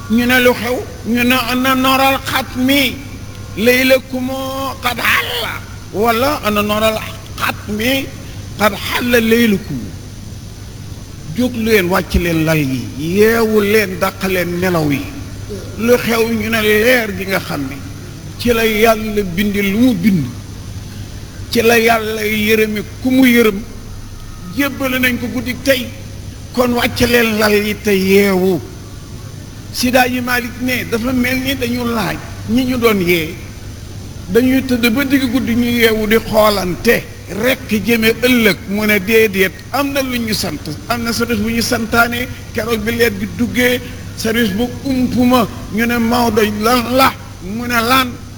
ñu ne lu xew ñu ne ana noral xat mi laylakumoo xad xalla wala ana noral xat mi xad xalla laylakum jóg leen wàcc leen lal yi yeewu leen dàq leen nelaw yi lu xew ñu ne leer gi nga xam ne ci la yàlla bindi lu mu bind ci la yàlla yërëmi ku mu yërëm jébbale nañ ko guddi tey kon wàcc leen lal yi te yeewu Sida yi Malick ne dafa mel ni dañu laaj ñi ñu doon yee dañuy tëdd ba digg guddi ñu yeewu di xoolante rekk jëme ëllëg mu ne déedéet am na lu ñu sant am na service bu ñu santaane keroog bi leet bi duggee service bu umpuma ñu ne Maodo lan la mu ne lan